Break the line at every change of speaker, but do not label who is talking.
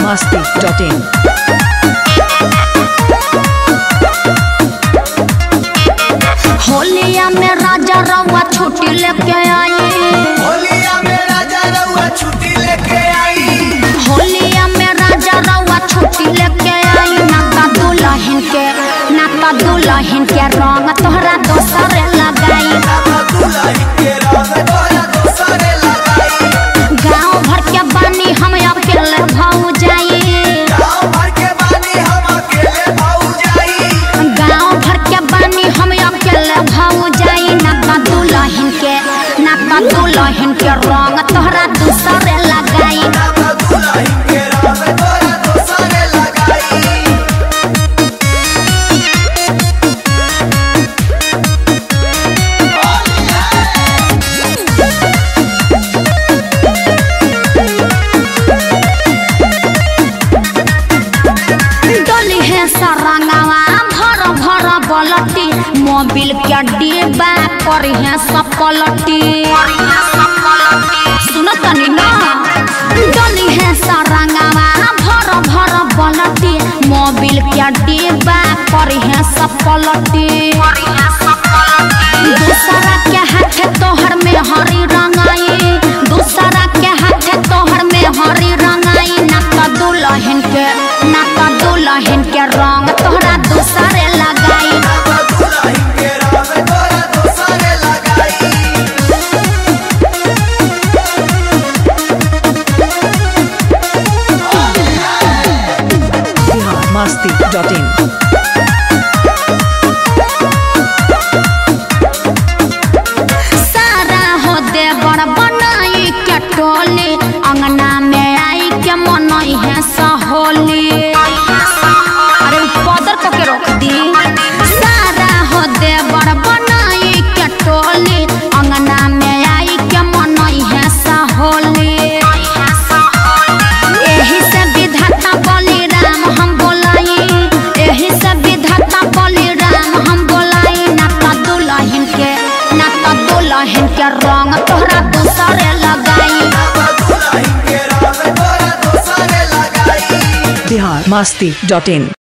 masti.in.
होलिया में राजा रउआ छुट्टी लेके आई
होलिया में राजा रउआ छुट्टी लेके आई
होलिया में राजा रउआ छुट्टी लेके आई नाता दुल्हन के नाता दुल्हन के रंग तोहरा दोसर लगाई
नाता दुल्हन के रंग तोरा दोसरे लगाई
गांव भर के बानी हम अकेले भाऊ जाई
गाँव भर के बानी हम अकेले भाऊ जाई
गांव भर के बानी हम अकेले भाऊ जाई नाता दुल्हन के नाता दुल्हन के रंग तोहरा दोसर लगाई
नाता दुल्हन के रंग तोरा दोसरे लगाई
डोली है सरंगवा भर भर बलटी मोबिल के डिब्बा करी है सपलटी सुनो तनी ना डोली है सरंगवा भर भर बलटी मोबिल के डिब्बा करी है सपलटी दूसरा के हाथ तोहर में हरी रंगाई दूसरा के हाथ तोहर में हरी रंगाई नाता दुल्हन के नाता दुल्हन के रंग तोहरा दूसरे लगाई
नाता दुल्हन के रंग तोरा दोसरे लगाई
Bihar masti.in.
सारा हो दे बड़ बनाई के टोली अंगना में आई के मनई है सहोली अरे पदर को के रोक दी सारा हो दे बड़ बनाई के टोली अंगना में आई के मनई है सहोली एही से विधाता बलि राम हम बोलाई एही से विधाता बलि राम हम बोलाई नाता दुल्हन के नाता दुल्हन के रंग तोहरा दूसरे लगाई
नाता दुल्हन के रंग तोरा दोसरे लगाई
Bihar masti.in.